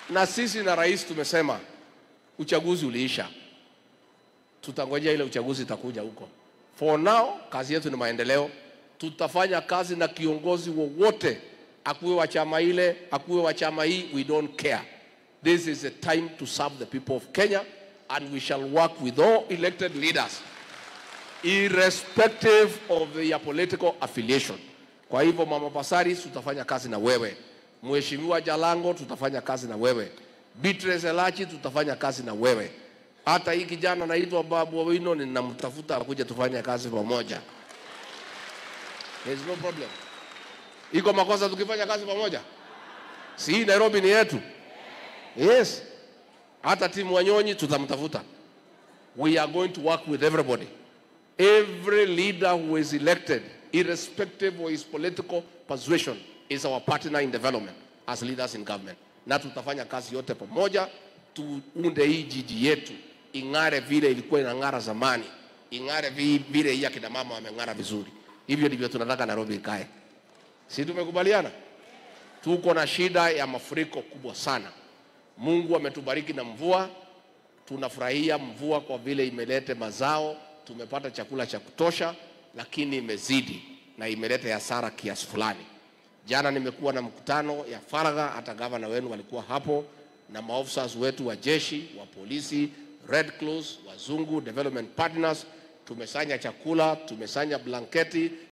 na sisi na rais tumesema uchaguzi uliisha, tutangojea ile uchaguzi itakuja huko. For now, kazi yetu ni maendeleo. Tutafanya kazi na kiongozi wowote, akuwe wa chama ile, akuwe wa chama hii, we don't care. This is a time to serve the people of Kenya and we shall work with all elected leaders irrespective of their political affiliation. Kwa hivyo Mama Pasari, tutafanya kazi na wewe. Mheshimiwa Jalango, tutafanya kazi na wewe. Beatrice Elachi, tutafanya kazi na wewe. Hata hii kijana anaitwa Babu Owino ninamtafuta akuja tufanye kazi pamoja. There is no problem. Iko makosa tukifanya kazi pamoja? Si hii Nairobi ni yetu? Yes. Hata timu Wanyonyi tutamtafuta. We are going to work with everybody. Every leader who is elected, irrespective of his political persuasion, is our partner in development as leaders in government. Na tutafanya kazi yote pamoja, tuunde hii jiji yetu ing'are vile ilikuwa inang'ara zamani, ing'are vi- vile hii akina mama wameng'ara vizuri. Hivyo ndivyo tunataka Nairobi ikae. Si tumekubaliana? Tuko na shida ya mafuriko kubwa sana. Mungu ametubariki na mvua, tunafurahia mvua kwa vile imeleta mazao, tumepata chakula cha kutosha, lakini imezidi na imeleta hasara kiasi fulani. Jana nimekuwa na mkutano ya faragha, hata gavana wenu walikuwa hapo na maofisa wetu wa jeshi, wa polisi, Red Cross, wazungu, development partners. Tumesanya chakula, tumesanya blanketi,